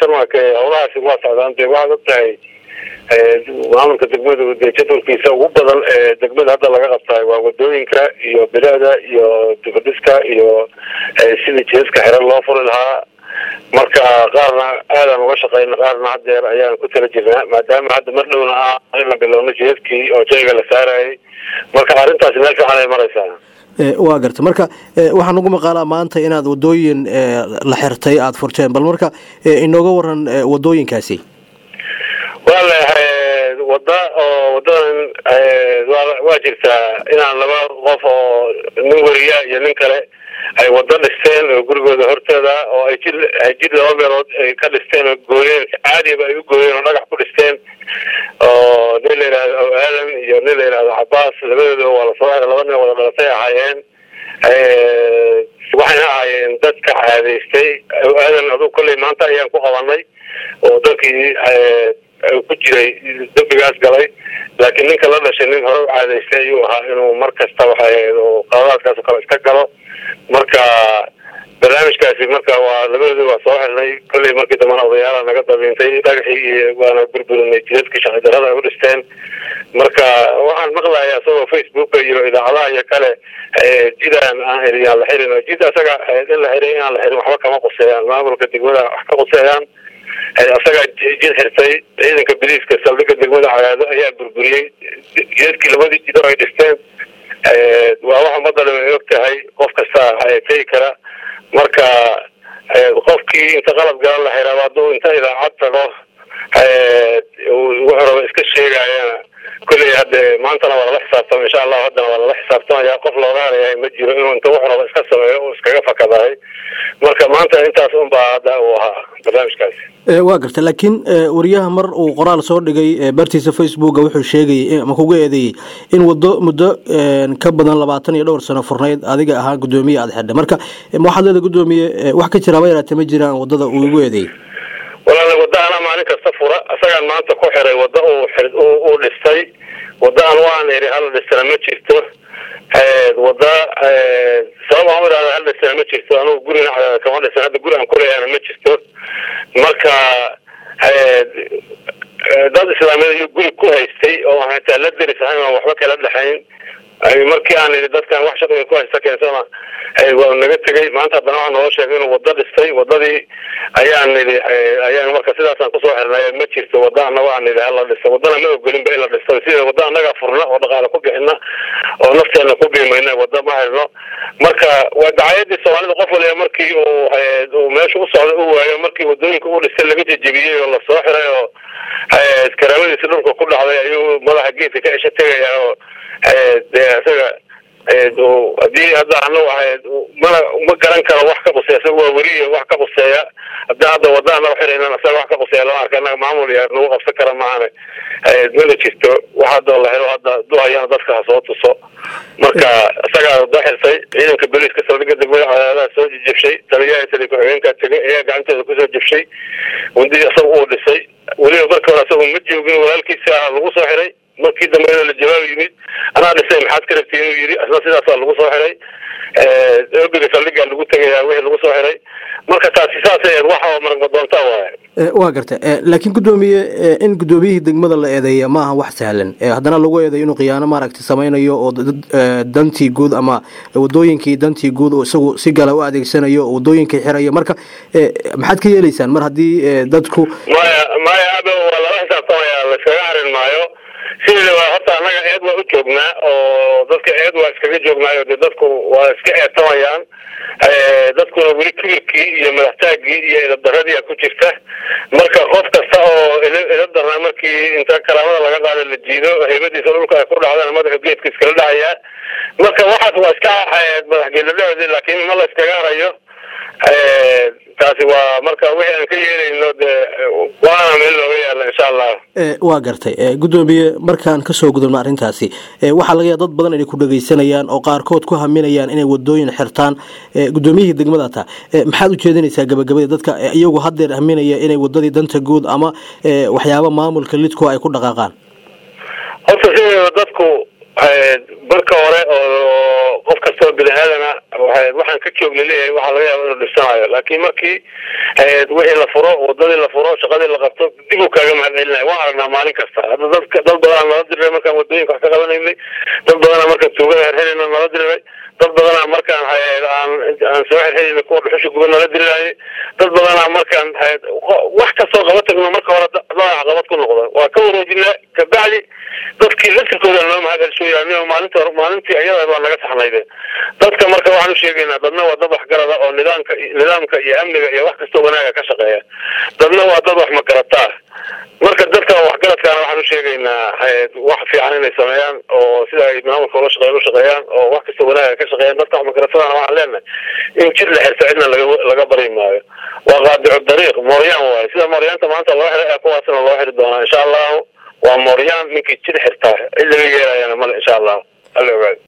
jarmalka howlahaasi waa socdaan dee waxaad og tahay maamulka degmadu dee jadwalkiisa ugu badan ee degmada hadda laga qabtaay waa wadooyinka iyo bilaada iyo dibadhiska iyo sidii jeeska xiran loo furi lahaa marka qaarna aadaan uga shaqeyna qaarna hadeer ayaan ku tala jirnaa maadaama hadda mar dhowna ah in la bilowno jeeskii oo jayga la saarayay marka arrintaasi meel fiican ay maraysaa waa garta marka waxaa nagu maqaalaa maanta inaad wadooyin la xirtay aada furteen bal marka inooga waran wadooyinkaasi waa leeyahay wada oo wadadan waa jirtaa inaan laba qof oo nin weriya iyo nin kale ay wado dhisteen oo gurigooda horteeda oo ay jid jid laba meelood ay ka dhisteen oo gooyeen caadiaba ay u gooyeen oo dhagax ku dhisteen oo nin la yidhahdo aadan iyo nin la yidhahdo cabaas labadooda waa lasoo xiray laba nin wada dhalatay ahaayeen waxayna ahaayeen dadka caadaystay aadan aduu kolley maanta ayaan ku qabanay oo dadkii ku jiray dambigaas galay laakiin ninka la dhashay nin hore u caadaystay ayuu ahaa inuu mar kasta waxay qaladaadkaas oo kale iska galo marka barnaamijkaasi marka waa labadooda waa soo xirnay kolley markii dambana odayaala naga dabiintay dhagaxii iyo waana burburinay jidadkii shaqi darada ay u dhisteen marka waxaan maqlayaa isagoo facebooka iyo idaacadaha iyo kale jidaan aan xirin aan la xirin jid asaga in la xiray inaan la xirin waxba kama quseeyaan maamulka degmada wax ka quseeyaan asagaa jid xirtay ciidanka biliiska saldhiga degmada cagaado ayaa burburiyey jidadkii labadii jido ay dhisteen waa wax ummadda dham ay og tahay qof kasta tegi kara marka qofkii inta qalab galan la xiraaba hadduu inta idaacad tago wuxuu raba iska sheegayana kolley hadde maantana waa lala xisaabtama insha allahu haddana waa lala xisaabtamaya qof looga harayahay ma jiro inuu inta wuxuu raba iska sameeyo uu iskaga fakadahay marka maanta intaas unbaa hadda uu ahaa barnaamijkaasi waa garta laakiin wariyaha mar uu qoraal soo dhigay bartiisa facebooka wuxuu sheegayay ama kuga eedeeyey in wado muddo ka badan labaatan iyo dhowr sano furnayd adiga ahaa guddoomiye aada xidha marka waxaad leeda guddoomiye wax ka jiraaba yaraate ma jiraan wadada uu igu eedeeyey walaal wada anaa maalin kasta fura isagaan maanta ku xiray wada uu dhistay wada an waan iri hala dhistana ma jirto wada sabab aan u ihahda hala dhistana ma jirto anugu gurina cadaada kama dhisan hadda guri aan kuleeyahana ma jirto marka dad islaamiyad iyo guri ku haystay oo hataa la deris ahayn aan waxba kala dhexayn markii aan idhi dadkan wax shaqiga ku haysta keensana waa naga tegay maanta haddana waxaa naloo sheegay inuu wado dhistay wadadii ayaan idhi ayaan marka sidaasaan kusoo xirnay ma jirto wada anaga aan idhi hala dhista wadana ma ogolinba in la dhisto sida wada anaga furna oo dhaqaale ku bixina oo nafteena ku biimayna wada ma xirno marka waa dacayadii soomaalida qof waliba markii uu meesha u socda u waayo markii wadooyinka u dhistay laga jejebiyey oo lasoo xiray oo karaamadiisi dhulka ku dhacday ayuu madaxa geedka ka esha tegaya oo dee isaga hadii hadda anagu ahayd mana ma garan karo wax ka quseeya isaga waa weliya wax ka quseeya hadii hadda wada anaga xiraynan isaga wax ka quseeya lama arka anaga maamul iyo nagu qabsan kara maahane mana jirto wax hadda la xiro hadda duhayana dadka ha soo tuso marka isagaa wada xirtay ciidanka boliiska saldhiga degmada cadaadaha soo jejebshay taliyaha tali ku-xigeenka tegay ayaa gacanteeda kusoo jebshay wandii isaga uu dhisay weliba marka hore isagu ma joogin walaalkiisi ah lagu soo xiray markii dambe la jawaab yimid anaa dhisay maxaad ka rabtay inuu yidhi asna sidaasaa lagu soo xiray obiga saldhigaa lagu tegayaa wixii lagu soo xiray marka taasi saasay wax oo maragma doontaa waaye waa garta laakiin guddoomiye in guddoomiyihii degmada la eedeeya ma aha wax sahlan haddana lagu eedeeyo inuu khiyaano maaragtay samaynayo oo dantii guud ama wadooyinkii dantii guud oo isagu si gala u adeegsanayo oo wadooyinkii xirayo marka maxaad ka yeelaysaan mar haddii dadku maya maya aba waa lala xisaabtamaya laiskaga harin maayo sideeda waa horta annaga eed waa u joognaa oo dadka eed waa iskaga joognaayo dee dadku waa iska eedtamayaan dadkuna weli kibirkii iyo madaxtaagii iyo idabdaradiia ku jirta marka qof kasta oo idab darnaa markii inta karaamada laga qaado la jiido heybadiisa dhulka ay ku dhacdaan madaxu geedka iskala dhacayaa marka waxaas waa iska madaxgeeladhacoodi laakiin ma la iskaga harayo taasi waa marka wixii aan ka yeelayno dee waana meel looga yaala insha allah waa gartay guddoomiye markaan kasoo gudubno arrintaasi waxaa laga yaaba dad badan inay ku dhagaysanayaan oo qaarkood ku haminayaan inay wadooyin xirtaan guddoomiyihii degmada taa maxaad ujeedinaysaa gabagabadii dadka iyagu haddeer haminaya inay wadadii danta guud ama waxyaaba maamulka lidku ay ku dhaqaaqaan horta sideeda dadku marka hore oo qof kastoo bini aadana waxaan ka joog laleeyahay waxaa laga yaaba inuu dhisanayo laakiin markii wixii la furo wadadii la furo shaqadii la qabto dib uu kaaga mahad celinaya waan aragnaa maalin kasta hadda dadka dad badanaa nala diray markaan wadooyinka wax ka qabanaynay dad badanaa markaan tuugada herherayna nala diray dad badanaa markaan aan aan soo xirxirayna kuwa dhuxusha guba nala diriraaye dad badanaa markaan wax kastoo qaba tagno marka hore dadaa caqabad ku noqda waa ka wareejinaa kabacdi dadkii laftirkooda noo mahad celsooya anigo maalinta maalintii ayada waa naga saxnayde dadka marka waxaan u sheegaynaa dadna waa dad waxgarada oo nidaamka nidaamka iyo amniga iyo wax kastoo wanaaga ka shaqeeya dadna waa dad wax magarataa marka dadka waxgaradkaana waxaan u sheegaynaa wax fiican inay sameeyaan oo sida ay maamulka ula shaqeeyaan u shaqeeyaan oo wax kastoo wanaaga ka shaqeeyaan dadka wax magaratadana waxaan leenahay in jir la xirta cidna laga laga bari maayo waa qaadicu dariiq mooryaan waaye sida mooryaanta maanta loo xiray ee kuwaasna loo xiri doonaa insha allahu waa mooryaan ninkii jir xirtaa cid laga yeelayana male insha allahu alla ogaado